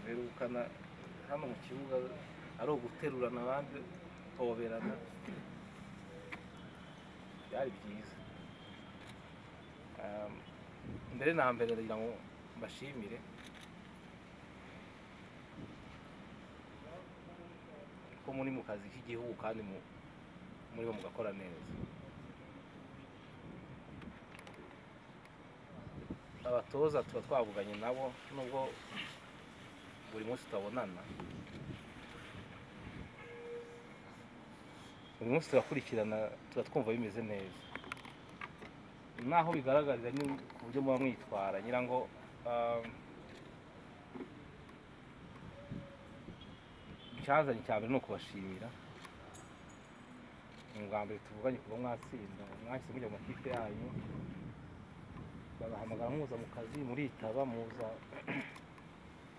duherukana hano mu kibuga ari uguterurana abandi gutoberana byari byiza Um, mbere na mbere ndagira ngo mbashimire ko muri mu kazi k'igihugu kandi mu- murimo mugakora neza abatoza tuba twavuganye nabo nubwo buri munsi tutabonana buri munsi turakurikirana tuba twumva bimeze neza naho bigaragarira ni ku buryo muba mwitwara nyirango um, icyanzanye cya mbere ni ukubashimira ni ubwa mbere tuvuganye kuba mwatsinda mwahise mujya mu makipe yanyu babahamagara muza mu kazi muritaba muza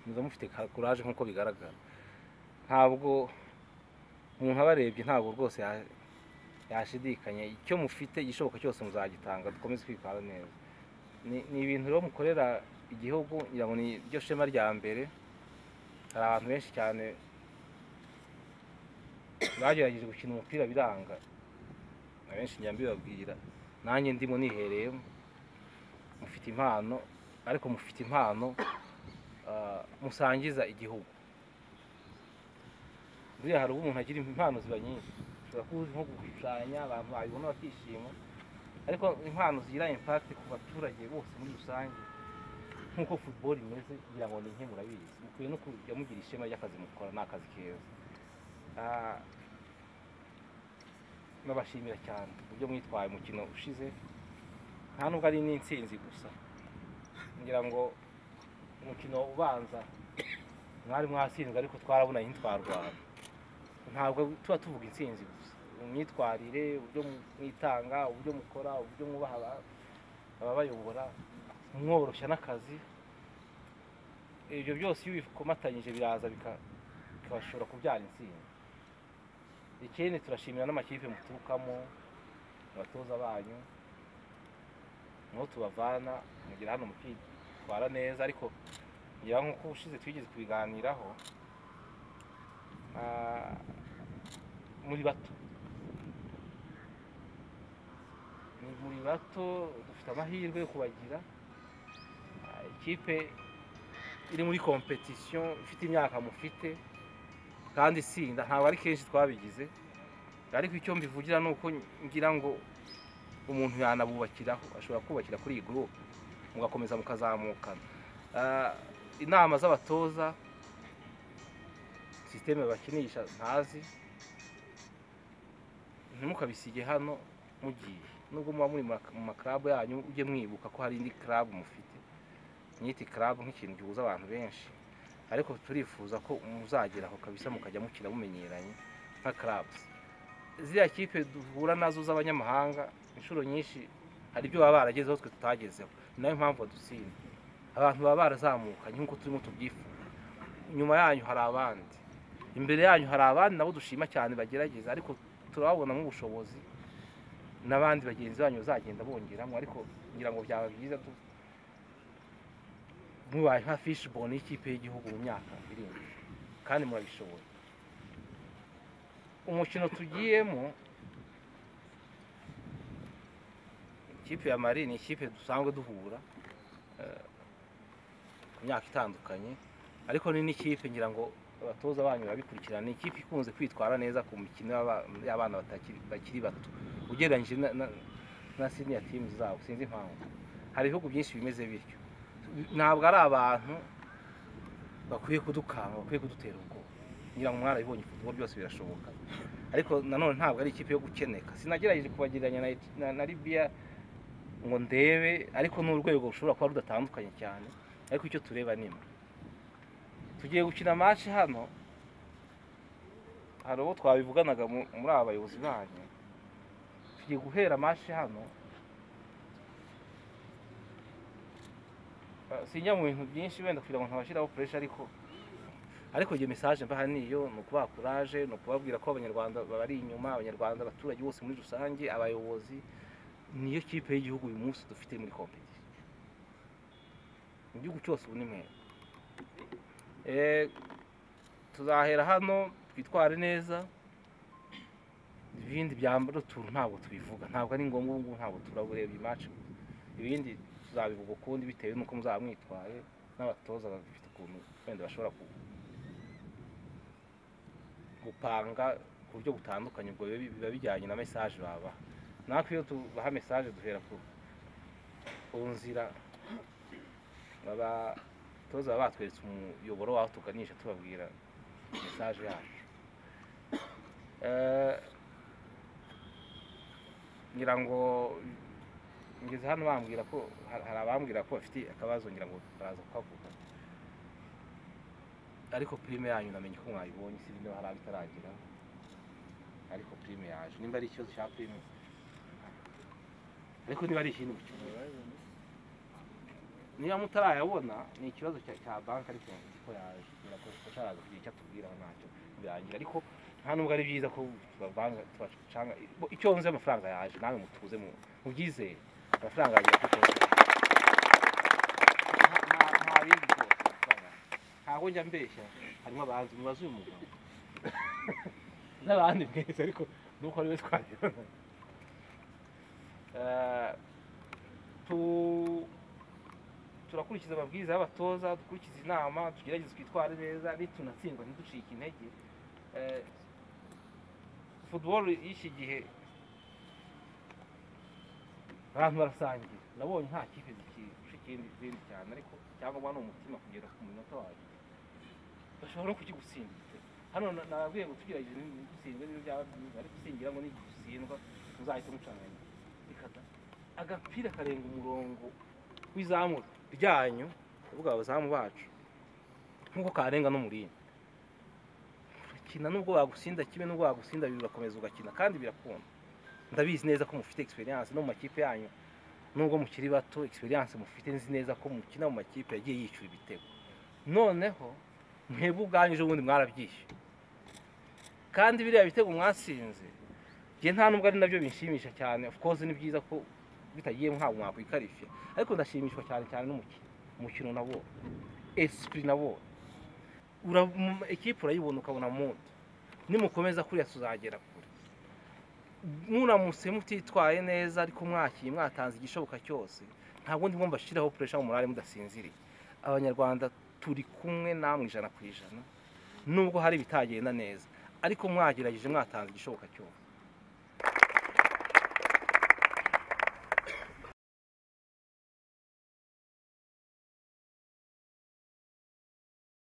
muza mufite ka- kuraje nk'uko bigaragara ntabwo umuntu abarebye ntabwo rwose ya- yashidikanya icyo mufite igishoboka cyose muzagitanga dukomeze kwitwara neza Ni- ni ibintu rero mukorera igihugu ngira ngo ni ryo shema rya mbere hari abantu benshi cyane bagerageje gukina umupira biranga abenshi njya mbibabwira nanjye ndimo nihereyemo mufite impano ariko mufite impano ah, musangiza igihugu buriya hari ubwo umuntu agira impano ziba nyinshi ushobora kuba uzi nko gushushanya abantu babibona bakishima ariko impano zigira impact ku baturage bose muri rusange nk'uko football imeze kugira ngo ni nke murabizi mukwiye no kujya mugira ishema ry'akazi mukora ni akazi keza Ah, nabashimira cyane uburyo mwitwaye umukino ushize nta nubwo ari n'intsinzi gusa ngira ngo umukino ubanza mwari mwatsinzwe ariko twarabonanye ntitwarwana ntabwo tuba tuvuga intsinzi gusa imyitwarire uburyo mwitanga uburyo mukora uburyo mwubaha aba- ababayobora mworoshya n'akazi ibyo byose iyo ubikomatanyije biraza bika- bikabashobora kubyara intsinzi ikindi turashimira n'amakipe muturukamo abatoza banyu niho tubavana mugira hano mukitwara neza ariko ngira nk'uko ushize twigeze kubiganiraho ah, muri bato Ni muri bato dufite amahirwe yo kubagira Ah, ikipe iri muri kompetisiyo ifite imyaka mufite kandi itsinda ntabwo ari kenshi twabigize ariko icyo mbivugira ni uko ngira ngo umuntu yanabubakiraho ashobora kubakira kuri iyi gurupe mugakomeza mukazamukana Ah, inama z'abatoza sisiteme bakinisha ntazi ntimukabisige hano mugiye nubwo muba muri ma- mu makarabu yanyu ujye mwibuka ko hari indi karabu mufite mwite karabu nk'ikintu gihuza abantu benshi ariko turifuza ko muzagera aho kabisa mukajya mukina mumenyeranye nka karabuzi ziriya kipe duhura nazo z'abanyamahanga inshuro nyinshi hari ibyo baba baragezeho twe tutagezeho ni nayo mpamvu badutsinda abantu baba barazamukanye nk'uko turimo tubyifuza inyuma yanyu hari abandi imbere yanyu hari abandi nabo dushima cyane bagerageza ariko turababonamo ubushobozi n'abandi bagenzi banyu bazagenda bongeramo ariko ngira ngo byaba byiza du- mubaye nka fishibone y'ikipe y'igihugu mu myaka iri imbere kandi murabishoboye umukino tugiyemo ikipe ya mari ni ikipe dusanzwe duhura eh, ku myaka itandukanye ariko ni n'ikipe ngira ngo abatoza banyu babikurikirana ni ikipe ikunze kwitwara neza ku mikino y'aba- y'abana batakiri- bakiri bato ugereranyije na- na- na senior teams zabo sinzi impamvu hari ibihugu byinshi bimeze bityo ntabwo ari abantu bakwiye kudukanga bakwiye kudutera ubwoba ngira ngo mwarabibonye football byose birashoboka ariko nanone ntabwo ari ikipe yo gukeneka sinagerageje kubagereranya na, na, na libiya ngo ndebe ariko ni urwego rushobora kuba rudatandukanye cyane ariko icyo tureba ni imwe tugiye gukina match hano hari uwo twabivuganaga mu- muri aba bayobozi banyu tugiye guhera match hano Uh, sinjya mu bintu byinshi wenda kugira ngo ntabashyiraho puresha ariko ariko iyo mesaje mbaha niyo ni ukubaha kuraje ni ukubabwira ko abanyarwanda bari inyuma abanyarwanda abaturage bose muri rusange abayobozi niyo kipe y'igihugu uyu munsi dufite muri kompetisiyo mu gihugu cyose ubu ni mwebwe tuzahera hano twitware neza ibindi byambara utuntu ntabwo tubivuga ntabwo ari ngombwa ubu ngubu ntabwo turabureba imaci ibindi tuzabivuga ukundi bitewe n'uko muzaba mwitwaye n'abatoza bafite ukuntu wenda bashobora ku- gupanga ku buryo butandukanye ubwo biba biba bijyanye na mesaje baba natwe iyo tubaha mesaje duhera ku ku nzira abatoza baba batweretse umuyoboro waho tuganisha tubabwira mesaje yacu Eh, ngira ngo ngeze hano bambwira ko hari hari abambwira ko bafite akabazo ngira ngo baraza kukavuga ariko pirime yanyu namenye ko mwayibonye si niba hari abitaragira ariko pirime yaje nimba ari ikibazo cya pirime ariko niba ari ikindi gukemura niba mutarayabona ni ikibazo cya cya banki ariko nzi ko yaje kubera ko tutaraza kugira icyo atubwira ntacyo birangira ariko nta nubwo ari byiza ko tubavanga tubacanga bo, icyo nzi amafaranga yaje nawe mutuze mu mubyizere amafaranga yagiye kuri konti Nta- nta- nta bindi rwose, amafaranga yaje. ntabwo njya mbeshya harimo abahanzi mubaze uyu mugabo n'abandi mwese ariko nuko ari we twagira Eh, tu turakurikiza amabwiriza y'abatoza dukurikiza inama tugerageze twitware neza nitunatsindwa ntiducike intege Eh, football y'iki gihe abantu barasangira nabonye nta kipe zikirusha ikindi izindi cyane ariko cyangwa ni umutima kugera ku munota wawe bashobora no kukigutsinda igitego hano na- nababwiye ngo tugerageze ntigutsindwe niyo byaba byiza ariko usingira ngo nigutsindwa muzahite mucana ikata agapira karenga umurongo w'izamu ryanyu uvuga abazamu bacu nk'uko karenga n'umurinda urakina nubwo wagutsinda kimwe nubwo wagutsinda bibiri urakomeza ugakina kandi birakunda ndabizi neza ko mufite experience no mu makipe yanyu nubwo mukiri bato experience mufite nzi neza ko mukina mu makipe yagiye yishyura ibitego noneho mwebwe ubwanyu ejo bundi mwarabyishyuye kandi biriya bitego mwatsinze njye nta nubwo ari nabyo binshimisha cyane of course ni byiza ko bitagiye ntabwo mwakwikarishya ariko ndashimishwa cyane cyane n'umukino umukino nabo esipuri nabo Ura- mu- ikipe urayibona ukabona muto nimukomeza kuriya tuzagera kure muramutse mutitwaye neza ariko mwakiye mwatanze igishoboka cyose ntabwo ndimo mbashyiraho puresha mu murare mudasinziriye abanyarwanda turi kumwe namwe ijana ku ijana nubwo hari ibitagenda neza ariko mwagerageje mwatanze igishoboka cyose